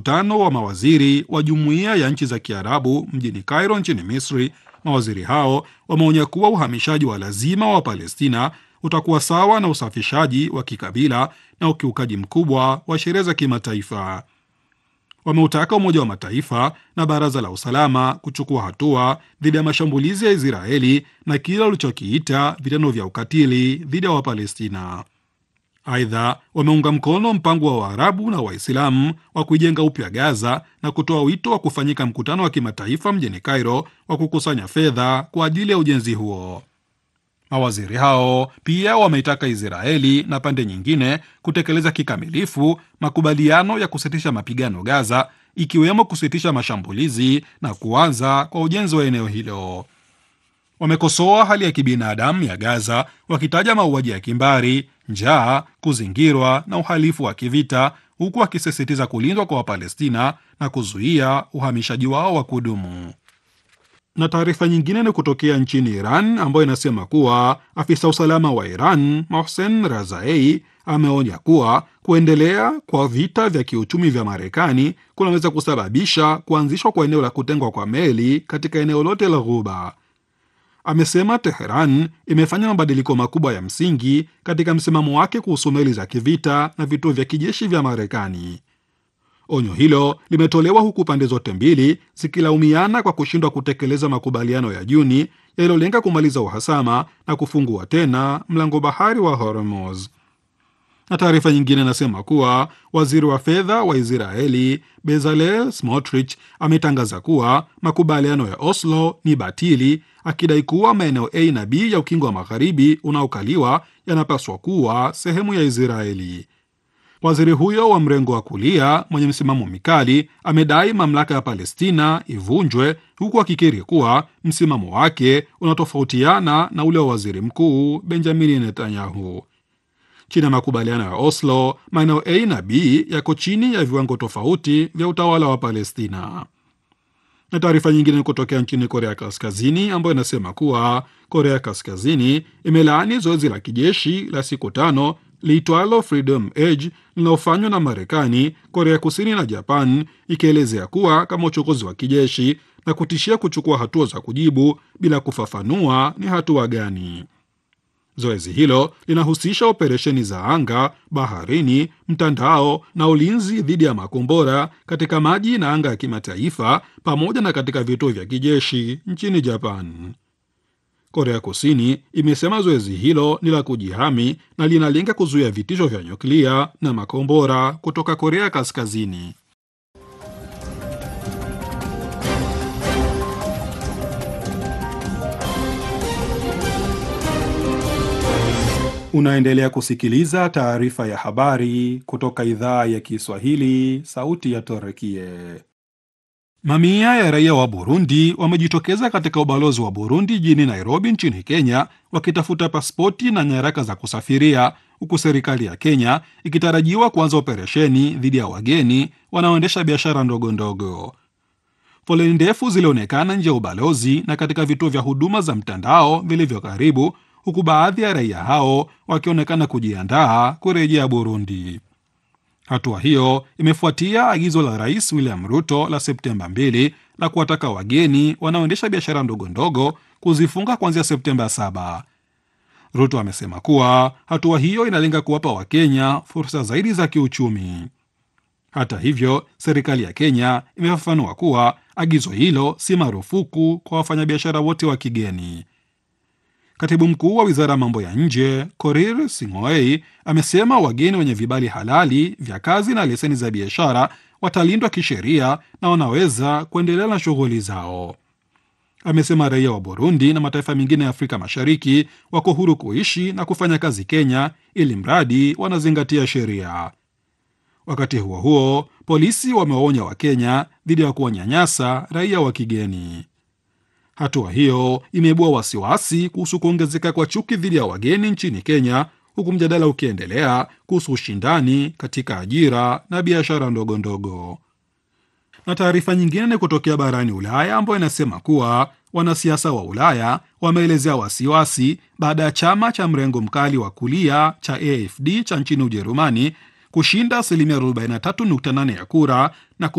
mkutano wa mawaziri wa jumuiya ya nchi za Kiarabu mjini Cairo nchini Misri, mawaziri hao wameonya kuwa uhamishaji wa lazima wa Palestina utakuwa sawa na usafishaji wa kikabila na ukiukaji mkubwa wa sheria za kimataifa. Wameutaka Umoja wa Mataifa na Baraza la Usalama kuchukua hatua dhidi ya mashambulizi ya Israeli na kile walichokiita vitendo vya ukatili dhidi ya Wapalestina. Aidha, wameunga mkono mpango wa Waarabu na Waislamu wa kuijenga upya Gaza na kutoa wito wa kufanyika mkutano wa kimataifa mjini Cairo wa kukusanya fedha kwa ajili ya ujenzi huo. Mawaziri hao pia wameitaka Israeli na pande nyingine kutekeleza kikamilifu makubaliano ya kusitisha mapigano Gaza, ikiwemo kusitisha mashambulizi na kuanza kwa ujenzi wa eneo hilo. Wamekosoa hali ya kibinadamu ya Gaza, wakitaja mauaji ya kimbari, njaa, kuzingirwa na uhalifu wa kivita, huku wakisisitiza kulindwa kwa Wapalestina na kuzuia uhamishaji wao wa kudumu na taarifa nyingine ni kutokea nchini Iran ambayo inasema kuwa afisa usalama wa Iran Mohsen Razai ameonya kuwa kuendelea kwa vita vya kiuchumi vya Marekani kunaweza kusababisha kuanzishwa kwa eneo la kutengwa kwa meli katika eneo lote la Ghuba. Amesema Teheran imefanya mabadiliko makubwa ya msingi katika msimamo wake kuhusu meli za kivita na vituo vya kijeshi vya Marekani. Onyo hilo limetolewa huku pande zote mbili zikilaumiana kwa kushindwa kutekeleza makubaliano ya Juni yaliyolenga kumaliza uhasama na kufungua tena mlango bahari wa Hormuz. Na taarifa nyingine inasema kuwa waziri wa fedha wa Israeli Bezalel Smotrich ametangaza kuwa makubaliano ya Oslo ni batili, akidai kuwa maeneo A na B ya ukingo wa magharibi unaokaliwa yanapaswa kuwa sehemu ya Israeli. Waziri huyo wa mrengo wa kulia mwenye msimamo mikali amedai mamlaka ya Palestina ivunjwe huku akikiri kuwa msimamo wake unatofautiana na ule wa waziri mkuu Benjamini Netanyahu. Chini ya makubaliano ya Oslo, maeneo A na B yako chini ya viwango tofauti vya utawala wa Palestina. Na taarifa nyingine kutokea nchini Korea Kaskazini ambayo inasema kuwa Korea Kaskazini imelaani zoezi la kijeshi la siku tano liitwalo Freedom Edge linalofanywa na Marekani, Korea Kusini na Japan, ikielezea kuwa kama uchokozi wa kijeshi na kutishia kuchukua hatua za kujibu bila kufafanua ni hatua gani. Zoezi hilo linahusisha operesheni za anga, baharini, mtandao na ulinzi dhidi ya makombora katika maji na anga ya kimataifa pamoja na katika vituo vya kijeshi nchini Japan. Korea Kusini imesema zoezi hilo ni la kujihami na linalenga kuzuia vitisho vya nyuklia na makombora kutoka Korea Kaskazini. Unaendelea kusikiliza taarifa ya habari kutoka idhaa ya Kiswahili, sauti ya Torekie. Mamia ya raia wa Burundi wamejitokeza katika ubalozi wa Burundi jijini Nairobi nchini Kenya wakitafuta pasipoti na nyaraka za kusafiria, huku serikali ya Kenya ikitarajiwa kuanza operesheni dhidi ya wageni wanaoendesha biashara ndogo ndogo. Foleni ndefu zilionekana nje ya ubalozi na katika vituo vya huduma za mtandao vilivyo karibu, huku baadhi ya raia hao wakionekana kujiandaa kurejea Burundi. Hatua hiyo imefuatia agizo la Rais William Ruto la Septemba 2 la kuwataka wageni wanaoendesha biashara ndogo ndogo kuzifunga kuanzia Septemba 7. Ruto amesema kuwa hatua hiyo inalenga kuwapa Wakenya fursa zaidi za kiuchumi. Hata hivyo, serikali ya Kenya imefafanua kuwa agizo hilo si marufuku kwa wafanyabiashara wote wa kigeni. Katibu mkuu wa wizara ya mambo ya nje Korir Sing'oei amesema wageni wenye vibali halali vya kazi na leseni za biashara watalindwa kisheria na wanaweza kuendelea na shughuli zao. Amesema raia wa Burundi na mataifa mengine ya Afrika Mashariki wako huru kuishi na kufanya kazi Kenya, ili mradi wanazingatia sheria. Wakati huo huo, polisi wamewaonya Wakenya dhidi ya kuwanyanyasa raia wa kigeni. Hatua hiyo imeibua wasiwasi kuhusu kuongezeka kwa chuki dhidi ya wageni nchini Kenya, huku mjadala ukiendelea kuhusu ushindani katika ajira na biashara ndogo ndogo. Na taarifa nyingine ni kutokea barani Ulaya ambayo inasema kuwa wanasiasa wa Ulaya wameelezea wasiwasi baada ya chama cha mrengo mkali wa kulia cha AfD cha nchini Ujerumani kushinda asilimia 43.8 ya kura na